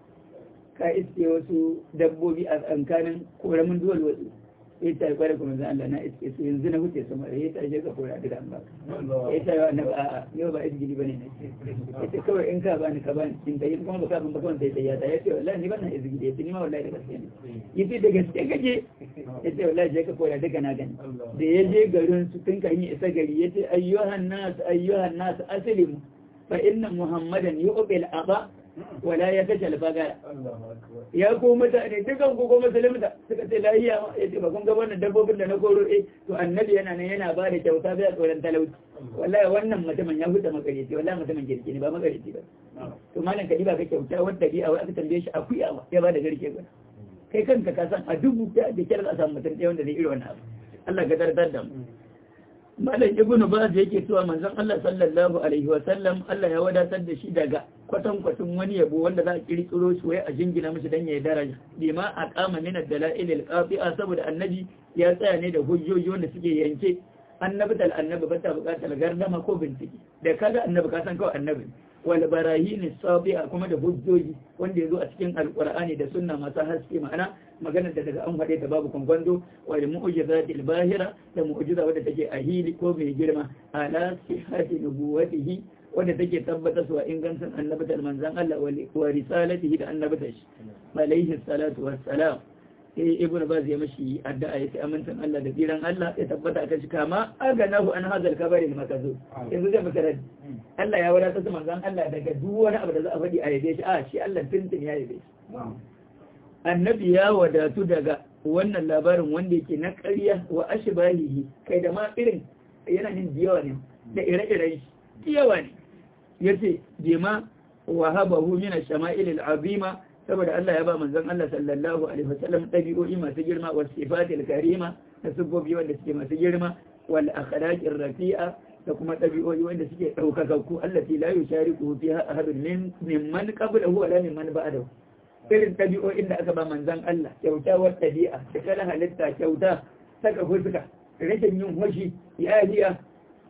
ka iske wasu dabbobi a tsankanin koramin duwal wasu ya ta kware kuma zan Allah na iske su yanzu na huce sama ya ta je ka kora duka an ba ya ta yawa na ba a yau ba izgili bane ne ya ce kawai in ka bani ka bani in tayi kuma baka ban baka wanda ya ta ya ce wallahi ni bana izgili ya ce ni ma wallahi da gaske ne ya ce da gaske kake ya ce wallahi je ka kora duka na gani da ya je garin su tun kan yi isa gari ya ce ayyuhan nas ayyuhan nas aslimu fa inna muhammadan yu'bil aba wala ya kashe alfagara ya ko mutane dukan ku ko musulunta suka ce lahiya ma ya ce ba kun ga wannan dabbobin da na koro eh to annabi yana nan yana ba da kyauta bai tsoron talauci wallahi wannan mutumin ya huta makareci wallahi mutumin kirki ne ba makareci ba to malam kadi ba ka kyauta wanda bi a wai aka tambaye shi akuya ba ya ba da garke ba kai kanka ka san a dubu da kyar za a samu mutum ɗaya wanda zai iri wannan abu Allah ka dardar da mu malam ibnu baz yake cewa manzon Allah sallallahu alaihi wa sallam Allah ya wadatar da shi daga kwatan kwatan wani yabo wanda za a kirkiro shi wai a jingina mishi dan yayi daraja bima aqama min ad-dalail al-qati'a saboda annabi ya tsaya ne da hujjoji wanda suke yanke annabi dal annabi ba ta bukatar gardama ko bincike da kaga annabi ka san kawai annabi wal barahin sabi'a kuma da hujjoji wanda yazo a cikin alqur'ani da sunna masu haske ma'ana maganar da daga an faɗe ta babu kwangwando wal mu'jizatil bahira da mu'jiza wadda take a hili ko mai girma ala sihhati nubuwatihi wadda take tabbatar su ingancin annabatar manzan Allah wa risalatihi da annabatar shi alaihi salatu wassalam sai ibnu baz ya mashi addu'a yace amincin Allah da tsiran Allah ya tabbata akan shi kama aganahu an hadal kabari makazu yanzu zai maka radi Allah ya wadatar da manzan Allah daga duk wani abu da za a faɗi a yabe shi a shi Allah tuntun ya yabe shi annabi ya wadatu daga wannan labarin wanda yake na ƙarya wa ashbahihi kai da ma irin yana nin diyawa ne da ire-iren shi diyawa ne yace bima wahabahu min ash-shama'il al-azima saboda Allah ya ba manzon Allah sallallahu alaihi wasallam dabi'o'i masu girma wa sifatil karima da subobi wanda suke masu girma wal akhlaqir rafi'a da kuma dabi'o'i wanda suke daukakakku allati la yushariku fiha ahadun min mimman qablahu wala mimman ba'dahu irin ɗabi'o'in da aka ba manzan Allah kyautawar ɗabi'a da kala halitta kyauta saka fuska rashin yin hoshi yajiya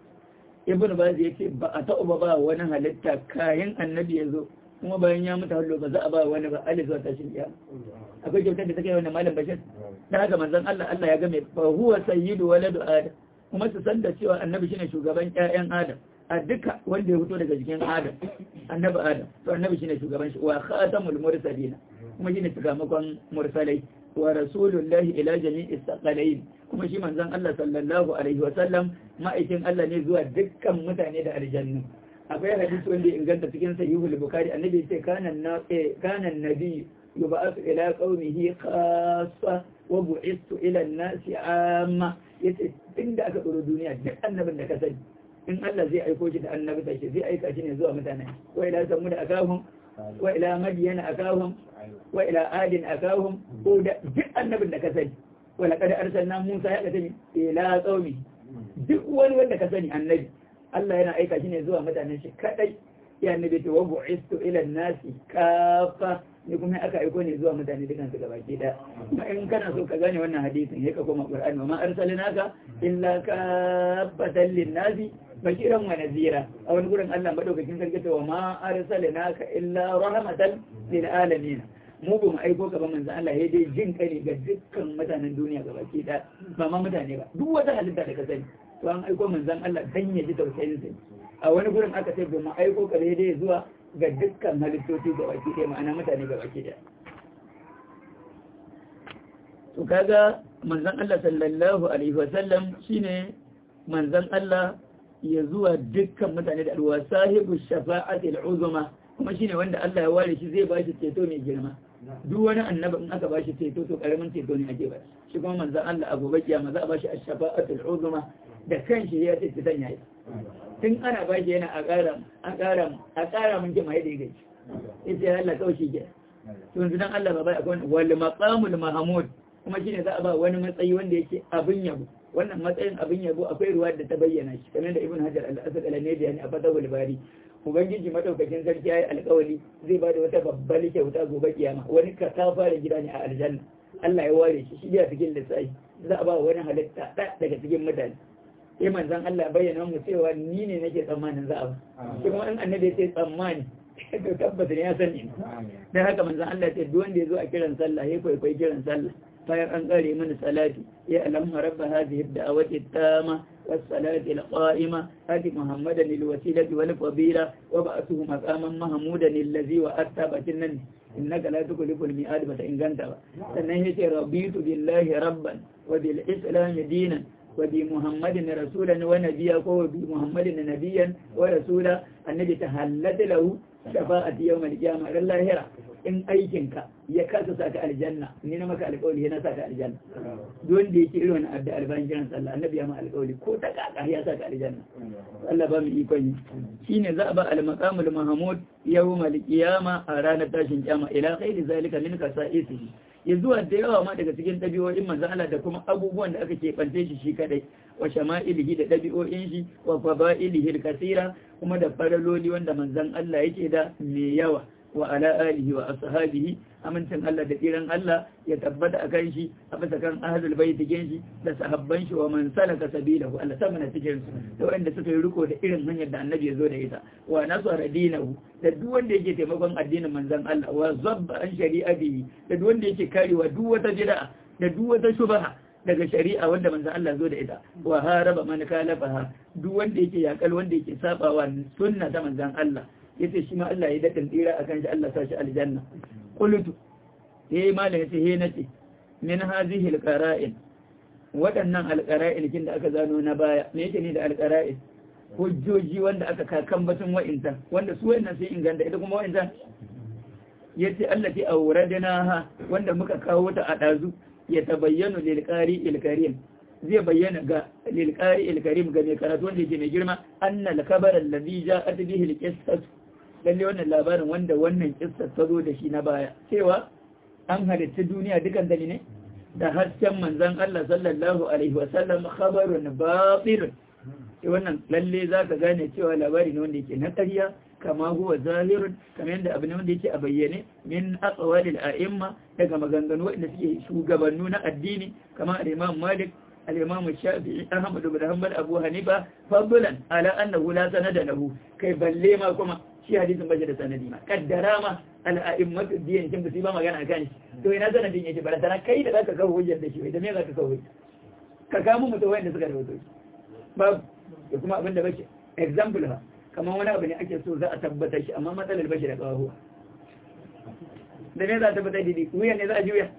ibn baz ya ce ba a taɓa ba wani halitta kayan annabi ya zo kuma bayan ya mutu hallo ba za a ba wani ba alif zuwa tashin iya akwai kyautar da take wannan malam bashir da haka manzan Allah Allah ya ga mai fa huwa sayyidu waladu adam kuma su san da cewa annabi shine shugaban ƴaƴan adam a duka wanda ya fito daga jikin adam annabi adam to annabi shine shugaban shi wa khatamul mursalin kuma shine shugaban mursalai wa rasulullahi ila jami'is saqalain kuma shi manzon Allah sallallahu alaihi wa sallam ma'aikin Allah ne zuwa dukkan mutane da aljannu akwai hadisi wanda inganta cikin sahihul bukhari annabi sai kana na kana nabi yub'athu ila qaumihi khassa wa bu'ithu ila an-nasi amma yace inda aka tsoro duniya duk annabin da ka sani in Allah zai aiko shi da annabi ta shi zai aika shi ne zuwa mutane wa ila samu da akahum wa ila madiyana akahum wa ila adin akahum ko da duk annabin da ka sani wa laqad arsalna Musa ya kace ila qaumi duk wani wanda ka sani annabi Allah yana aika shi ne zuwa mutanen shi kadai ya annabi to wa bu'istu ila nasi kafa ne kuma aka aiko ne zuwa mutane dukan su gabaki da kuma in kana so ka gane wannan hadisin sai ka koma Qur'ani ma arsalnaka illa kafatan lin-nasi bashiran wa nazira a wani gurin Allah madaukakin sarki ta wa ma arsalnaka illa rahmatan lil alamin mu ba mu aiko ka ba manzo Allah ya dai jin kai ga dukkan mutanen duniya gabaki da ba ma mutane ba duk wata halitta da ka sani to an aiko manzon Allah dan ya ji tausayin sa a wani gurin aka ce ba mu aiko ka dai zuwa ga dukkan halittoci gabaki ɗaya ma'ana mutane gabaki ɗaya to kaga manzon Allah sallallahu alaihi wasallam shine manzon Allah ya zuwa dukkan mutane da alwa sahibu shafa'atil uzma kuma shine wanda Allah ya ware shi zai ba shi ceto mai girma duk wani annabi in aka ba shi ceto to karamin ceto ne ake ba shi kuma manzon Allah a gobe kiyama za a ba shi ash-shafa'atul uzma da kanshi ya ce ceton yayi tun ana ba shi yana a ƙara a ƙara a ƙara mun jima yadda yake yace Allah kawai shi ke to yanzu dan Allah ba bai akwai wal maqamul mahmud kuma shine za a ba wani matsayi wanda yake abin yabo wannan matsayin abin yabo akwai ruwa da ta bayyana shi kamar da ibn hajar al-asad al-nadi yani a fatawul bari ubangiji madaukakin sarki yayi alƙawari zai bada wata babbar kyauta gobe kiyama wani ka ta fara gida ne a aljanna Allah ya ware shi shi ya cikin lissafi za a ba wani halitta ɗaya daga cikin mutane sai manzon Allah bayyana mu cewa ni ne nake tsammanin za a ba shi kuma in annabi sai tsammani to tabbata ne ya sani dan haka manzon Allah ya ce duk wanda ya zo a kiran sallah ya kwaikwayi kiran sallah bayan an kare mana salati ya alamma rabba hadhihi ad-da'wati at-tama was-salati al-qa'ima ati muhammadan lil-wasilati wal-fadila wa ba'athuhu maqaman mahmudan allazi wa attabatin nan innaka la tukhlifu al-mi'ad ba ta inganta ba sannan yace rabitu billahi rabban wa bil islam dinan wa bi muhammadin rasulan wa nabiyya ko wa bi muhammadin nabiyyan wa rasula annabi tahallata lahu shafa'ati yawm al-qiyamah lahira in aikinka ya kasa saka aljanna ni na maka alƙawari yana saka aljanna don da yake irin adda albayin jiran sallah annabi ya ma alƙawari ko ta kaka ya saka aljanna Allah ba mu ikon yi shine za a ba al-maqamul mahmud yawmal qiyama a ranar tashin kiyama ila ghairi zalika min kasa'isihi ya zuwa da yawa ma daga cikin ɗabi'o'in manzon Allah da kuma abubuwan da aka keɓance shi shi kadai wa shama'ilihi da ɗabi'o'in shi wa fada'ilihi kasira kuma da faraloli wanda manzon Allah yake da mai yawa wa ala alihi wa ashabihi amincin Allah da tsiran Allah ya tabbata akan shi a bisa kan ahlul bait cikin shi da sahabban shi wa man salaka sabilahu Allah sama na cikin su da wanda suka yi riko da irin hanyar da annabi ya zo da ita wa nasara dinahu da duk wanda yake taimakon addinin manzon Allah wa zabba an shari'atihi da duk wanda yake karewa duk wata bid'a da duk wata shubha daga shari'a wanda manzon Allah zo da ita wa haraba man kalafaha duk wanda yake yakal wanda yake sabawa sunna ta manzon Allah yace shi ma Allah ya daɗin tsira a kan shi Allah sa shi aljanna qultu eh malam yace he nace min hadhihi alqara'in waɗannan alqara'in kin da aka zano na baya me yake ne da alqara'in hujjoji wanda aka kakan batun wa'inta wanda su wa'innan sai inganta ita kuma wa'inta yace allati awradnaha wanda muka kawo ta a dazu ya tabayyanu lil qari'il karim zai bayyana ga lil qari'il karim ga mai karatu wanda yake mai girma anna al-khabar alladhi ja'at bihi al-qissah lalle wannan labarin wanda wannan kissar ta zo da shi na baya cewa an halitta duniya dukan dani ne da hasken manzon Allah sallallahu alaihi wasallam khabarun batil sai wannan lalle zaka gane cewa labari ne wanda yake na ƙarya kama huwa zahirun kamar yadda abu ne wanda yake a bayyane min aqwalil a'imma daga maganganu wanda suke shugabannu na addini kama al-Imam Malik al-Imam Shafi'i Ahmad ibn Hanbal Abu Hanifa fadlan ala annahu la sanada lahu kai balle ma kuma shi hadisin bashi da sanadi ma kaddara ma al-a'immatu diyan kin ba magana kan shi to ina sanadin yake bara tana kai da zaka kawo hujjar da shi da me zaka kawo ka kamo mutum wanda suka rawaito babu da kuma abin da bace example ha kamar wani abu ne ake so za a tabbatar shi amma matsalar bashi da kawo da me za a tabbatar da wuya ne za a juya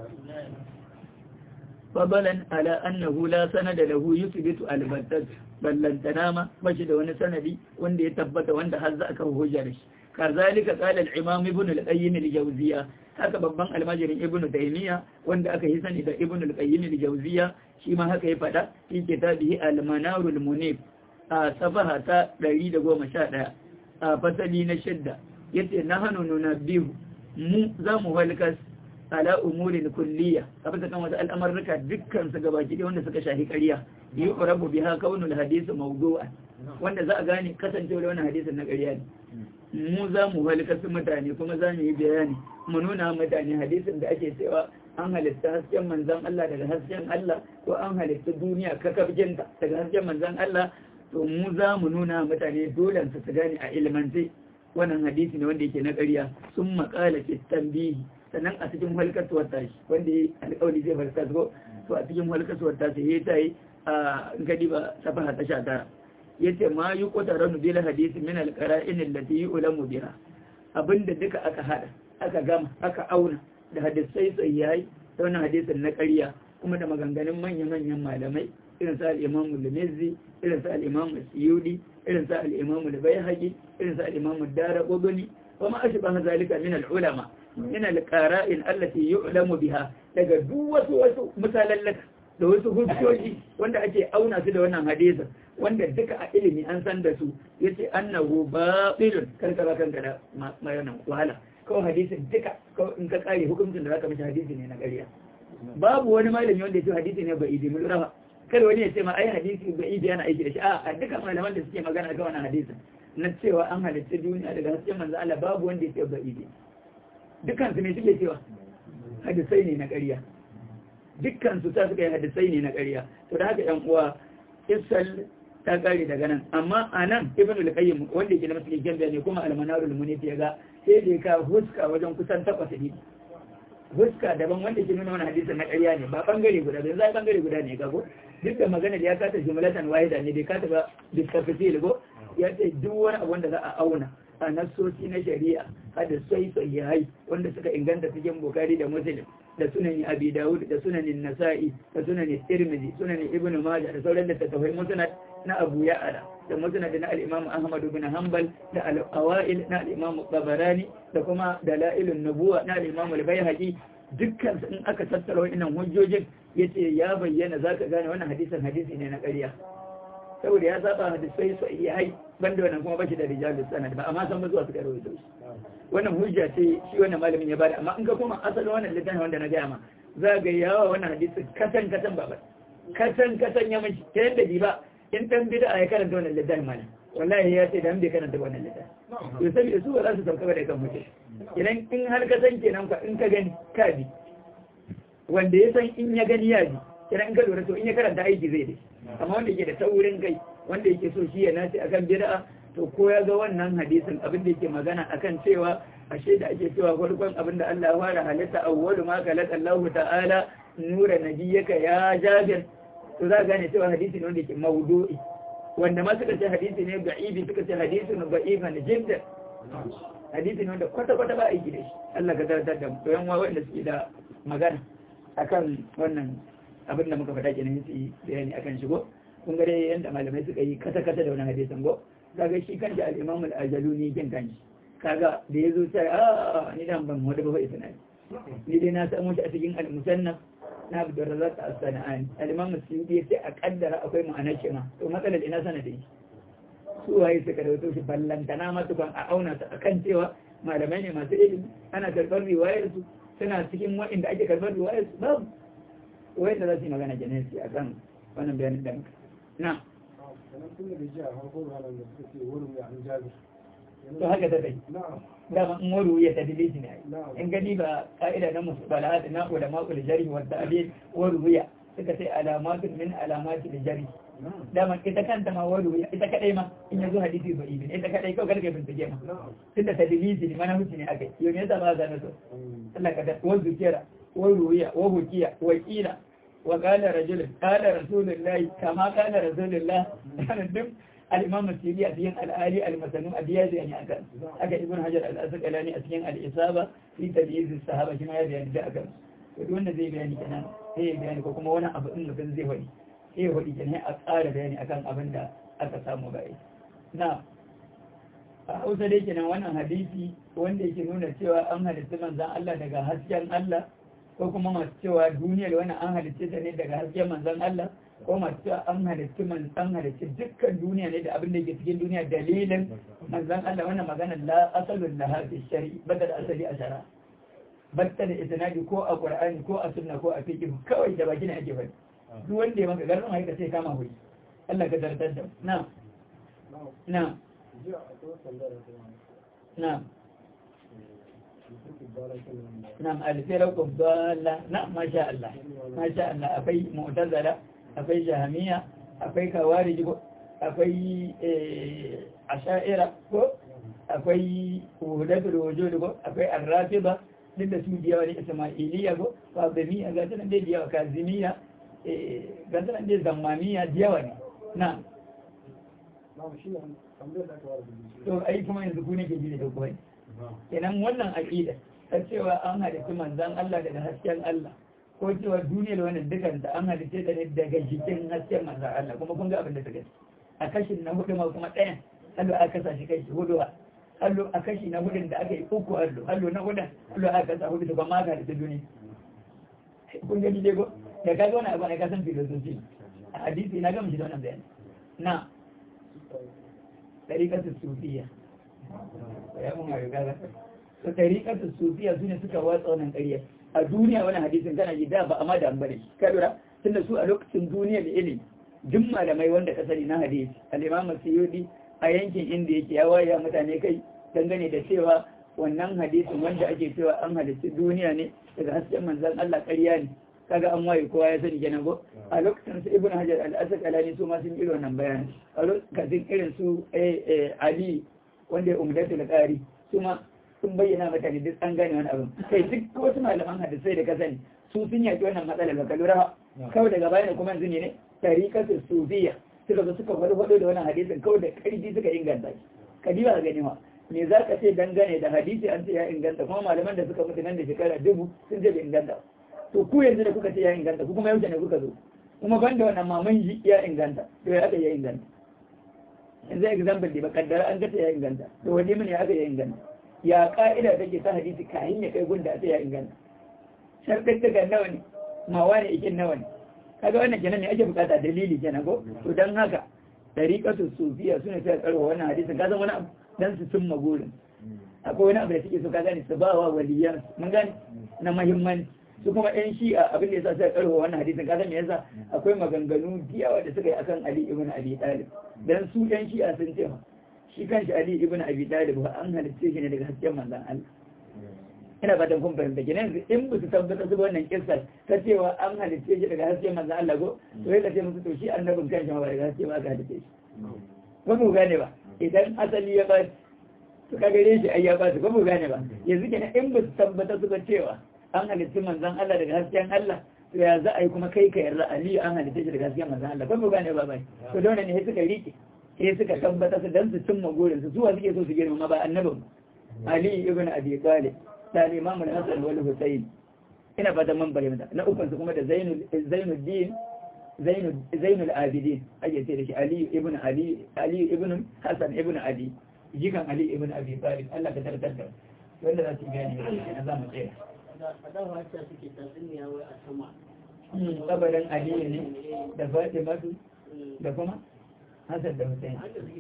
fadalan ala annahu la sanada lahu yuthbitu al-battat ballantana ma bashi da wani sanadi wanda ya tabbata wanda har za a kawo hujja da shi kazalika qala al-imam ibn al-qayyim al-jawziyya haka babban almajirin ibn taymiya wanda aka yi sani da ibn al-qayyim al-jawziyya shi ma haka ya fada fi kitabihi al-manar al-munif a safaha ta 111 a fasali na shidda yace nahanu nunabbihu mu za mu halkas ala umurin kulliya a bisa kan wasu al'amarruka dukkan su gabaki da wanda suka shahi ƙarya yi ƙurabu biha kaunul hadisi mawdu'a wanda za a gane kasancewa wannan hadisin na ƙarya ne mu za mu halkasu mutane kuma za mu yi bayani mu nuna mutane hadisin da ake cewa an halitta hasken manzan Allah daga hasken Allah ko an halitta duniya kakabjinta daga hasken manzan Allah to mu za mu nuna mutane dole su su gane a ilmance wannan hadisi ne wanda yake na ƙarya sun maƙala fi tambihi sannan a cikin halkatuwar tashi wanda ya alƙawari zai farka ko to a cikin halkatuwar tashi ya ta yi a gadi ba safaha ta sha tara ya ce ma yi ƙotara bil hadisi min alƙara'in allati yi ulamu biha abinda duka aka hada aka gama aka auna da hadisai sahihi ta wannan hadisin na ƙarya kuma da maganganun manya-manyan malamai irin sa al-imamu al-mizzi irin sa al-imamu suyudi irin sa al-imamu al-bayhaqi irin sa al-imamu ad-darqutni wa ma ashbaha zalika min al-ulama min al-qara'in allati yu'lamu biha daga duk wasu wasu misalallaka da wasu hujjoji wanda ake auna su da wannan hadisin wanda duka a ilimi an san da su yace annahu batilun karkara kanka da mayanan wahala kawai hadisin duka in ka kare hukuncin da zaka mishi hadisi ne na ƙarya babu wani malami wanda ya ce hadisi ne ba idi mun rafa kada wani ya ce ma ai hadisi ba ibi yana aiki da shi a dukkan malaman da suke magana ga wannan hadisin na cewa an halitta duniya daga hasken manzo Allah babu wanda ya ce ba ibi dukkan su ne suke cewa hadisai ne na ƙarya dukkan su ta suka yi hadisai ne na ƙarya to da haka yan uwa isal ta kare daga nan amma a nan ibn al-qayyim wanda yake da masu gyan ne kuma al-manarul munif ya ga sai da ka huska wajen kusan takwas ne huska daban wanda ke nuna wani hadisin na ƙarya ne ba bangare guda ba zai bangare guda ne ga ko duk da magana da ya kata jumlatan wahida ne bai kata ba bisafasil go ya ce duk wani abu wanda za a auna a nassoci na shari'a hadisai sahihai wanda suka inganta cikin bukari da muslim da sunan abi dawud da sunan nasa'i da sunan tirmidhi sunan ibnu majah da sauran littattafai musnad na abu ya'ala da musnad na al-imam ahmad ibn hanbal da al-awail na al-imam tabarani da kuma dalailun nubuwa na al-imam al-baihaqi dukkan in aka tattara wannan hujjojin yace ya bayyana zaka gane wannan hadisin hadisi ne na ƙarya saboda ya saba hadisai sahihai banda wannan kuma bashi da rijalus sanad ba amma san ba zuwa suka rawaito shi wannan hujja ce shi wannan malamin ya bada amma in ka koma asalin wannan littafin wanda na gaya ma za ga yawa wannan hadisi katan katan ba katan katan ya mace ta yadda bi ba in dan bid'a ya karanta wannan littafin mana wallahi ya ce dan bai karanta wannan littafin to saboda su ba za su sauka ba da kan mutum idan in har ka san kenan ka in ka gani ka bi wanda ya san in ya gani ya bi idan in ka lura to in ya karanta aiki zai dai amma wanda yake da taurin kai wanda yake so shi ya nace akan bid'a to ko ya ga wannan hadisin abin da yake magana akan cewa ashe da ake cewa farkon abin da Allah ya fara halitta awwalu ma khalaqa Allah ta'ala nura nabiyyaka ya Jabir to za gane cewa hadisi ne wanda yake mawdu'i wanda ma suka ce hadisi ne da'ibi suka ce hadisi ne da'ifan jiddan hadisi ne wanda kwata kwata ba aiki da shi Allah ka tartar da mu to yan wanda suke da magana akan wannan abin da muka faɗa kenan su bayani akan shigo kun ga dai yanda malamai suka yi kata kata da wani hadisin go kaga shi kan da al-imam al-ajaluni kin kanshi kaga da yazo sai a ni dan ban wada ba ita ne ni dai na samu shi a cikin al-musannaf na Abdul Razzaq as-Sana'ani al-imam as-Suyuti yace a kaddara akwai ma'anar shi ma to matsalar ina sanadin su waye suka rawaito shi ballantana ma tukan a auna ta akan cewa malamai ne masu ilimi ana karɓar riwayar su suna cikin waɗanda ake karɓar riwayar su babu wanda za su yi magana janesi a kan wannan bayanin da muka na to haka ta kai dama in waru ya tadili shi ne in gani ba ka'ida na musu bala'ad na ulama ul jarhi wa ta'dil waru ya suka sai alamatun min alamati da jarhi dama ita kanta ma waru ya ita kadai ma in yazo hadisi ba ibn ita kadai kawai karka bincike ma tunda tadilisi ne mana hukunci ne akai yau me yasa ba za na so Allah ka da wa zikira wa ruwiya wa hukiya wa qila wa qala rajul qala rasulullahi kama qala rasulullah duk al-imam as-sirri a cikin al-ali al-masanu abiyadi yani akan aka ibn hajar al-asqalani a cikin al-isaba fi tamyiz as-sahaba shi ma ya bayani da akan to duk wanda zai bayani kenan sai ya bayani ko kuma wani abu din mutum zai faɗi sai ya faɗi kenan a ƙara bayani akan abin da aka samu bai na a hausa dai kenan wannan hadisi wanda yake nuna cewa an halitta manzan Allah daga hasken Allah ko kuma masu cewa duniyar wannan an halitta ta ne daga hasken manzan Allah ko masu cewa an halitta manzan halitta dukkan duniya ne da abin da yake cikin duniya dalilin manzan Allah wannan magana la asalun laha fi shari'i bada da asali a shara batta da isnadi ko a qur'ani ko a sunna ko a fiqh kawai da baki ne ake faɗi duk wanda ya maka garin haika sai kama hoyi Allah ka tartar da na na نعم نعم الفرق الضالة نعم ما شاء الله ما شاء الله أفي معتزلة أفي جهمية أفي خوارج أفي عشائرة أفي وهدة الوجود أفي الرافضة لدى سودية والإسماعيلية فاطمية قاتلنا دي ديوة كازمية قاتلنا دي زمامية ديوة نعم to ai kuma yanzu ku ne ke ji da dogon kenan wannan aqida ta cewa an halitta manzan Allah daga hasken Allah ko cewa duniyar wannan dukan da an halitta ta ne daga jikin hasken manzan Allah kuma kun ga abin da ta gani a kashin na hudu ma kuma ɗayan hallo aka kasa shi kai hudu hallo a kashi na hudun da aka yi uku hallo hallo na hudun hallo aka kasa hudu to kuma aka halitta duniya kun gani dai ko da ka ga wani abu ne ka san filosofi a hadisi na gama shi da wannan bayani na ɗariƙar sufiya ya mun ga gaza to ɗariƙar sufiya su ne suka watsa wannan ƙarya a duniya wani hadisin kana ji da ba amma da an bari ka lura tunda su a lokacin duniya da ilimi duk malamai wanda ka sani na hadisi al-imam suyudi a yankin inda yake ya waya mutane kai dangane da cewa wannan hadisin wanda ake cewa an halitta duniya ne daga hasken manzon Allah ƙarya ne kaga an waye kowa ya sani kenan ko a lokacin su ibnu hajar al-asqalani su ma sun irin wannan bayani a lokacin irin su ali wanda ya umdatul qari su ma sun bayyana mutane duk an gane wani abin kai duk wasu malaman hadisai da ka sani su sun yaki wannan matsalar ba ka lura kawai daga baya ne kuma yanzu ne tariqatul sufiya suka zo suka faɗo da wannan hadisin kawai da ƙarfi suka inganta shi kadiba gani ma me za ka ce dangane da hadisi an ce ya inganta kuma malaman da suka mutu nan da shekara dubu sun ce bai inganta to ku yanzu da kuka ce ya inganta ku kuma yaushe ne kuka zo kuma ban da wannan maman ji ya inganta to ya aka ya inganta yanzu example da ba kaddara an gata ya inganta to wani mun ya aka ya inganta ya ka'ida take ta hadisi kayan ya kai gunda ta ya inganta sharɗin daga nawa ne mawa ne ikin nawa ne kaga wannan kenan ne ake bukata dalili kenan ko to dan haka tariqatu sufiya sune sai karwa wannan hadisin ka san wani abu dan su cimma gurin akwai wani abu da suke so ka gane su ba wa waliyan mun gane na muhimmanci su kuma yan shi'a abin da yasa sai karwa wannan hadisin ka san me yasa akwai maganganu diyawa da suka yi akan Ali ibn Abi Talib dan su yan shi'a sun ce shi kanshi Ali ibn Abi Talib ba an halitta shi ne daga hasken manzon Allah ina fatan kun fahimta kenan in ba su tabbata su wannan kissa ta cewa an halitta shi daga hasken manzon Allah go to sai ka ce musu to shi annabin kanshi ma ba daga haske ba aka halitta shi ba mu gane ba idan asali ya ba su ka gare shi ai ya ba su ba mu gane ba yanzu kenan in ba su tabbata suka cewa an halitta manzon Allah daga hasken Allah to ya za a yi kuma kai ka yarda Ali an halitta shi daga hasken manzon Allah ba mu gane ba bai to da wannan ne suka rike sai suka tabbata su dan su cimma gurin su zuwa suke so su girma ba annabin Ali ibn Abi Talib da Imam Hassan wal Husayn ina fatan man bayyana na ukun su kuma da Zainul Zainuddin Zainul Zainul Abidin ake ce da shi Ali ibn Ali Ali ibn Hassan ibn Ali jikan Ali ibn Abi Talib Allah ka tartar da wanda za su gane ne za mu tsaya Adawa ta suke tatsuniya wai a sama. kabarin Ali ne da Fatima da kuma Hassan da Hussein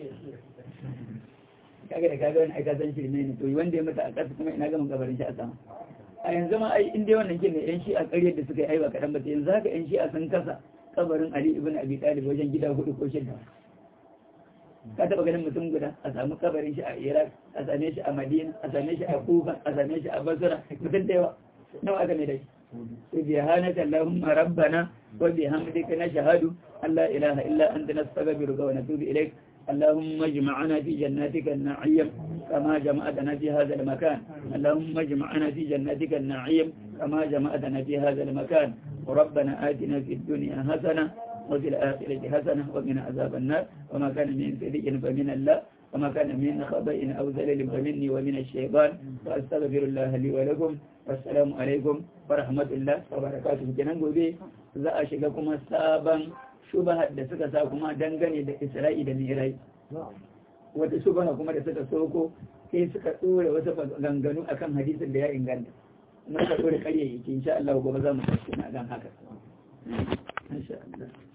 kaga da kaga wani aika san shirme ne to wanda ya mata a ƙasa kuma ina gama kabarin shi a sama a yanzu ma ai inda wannan kin ne yan shi a ƙaryar da suka yi aiwa kaɗan ba yanzu haka yan shi a sun kasa kabarin Ali ibn Abi Talib wajen gida hudu ko shida ka taɓa ganin mutum guda a samu kabarin shi a Iraq a same shi a Madina a same shi a Kufa a same shi a Basra mutum da yawa nawa aka mai da shi سبحانك اللهم ربنا وبحمدك نشهد أن لا إله إلا أنت نستغفرك ونتوب إليك اللهم اجمعنا في جناتك النعيم كما جمعتنا في هذا المكان اللهم اجمعنا في جناتك النعيم كما جمعتنا في هذا المكان وربنا آتنا في الدنيا حسنة وفي الآخرة حسنة وقنا عذاب النار وما كان من سيئ فمن الله وما كان من خطأ أو زلل فمني ومن الشيطان وأستغفر الله لي ولكم والسلام عليكم ورحمة الله وبركاته kenan gobe za a shiga kuma sabon shubahar da suka sa kuma dangane da Isra'i da Mirai wata shubaha kuma da suka soko sai suka tsore wasu ganganu akan hadisin da ya inganta mun ka tsore karyayyaki insha Allah gobe za mu tattauna kan haka insha Allah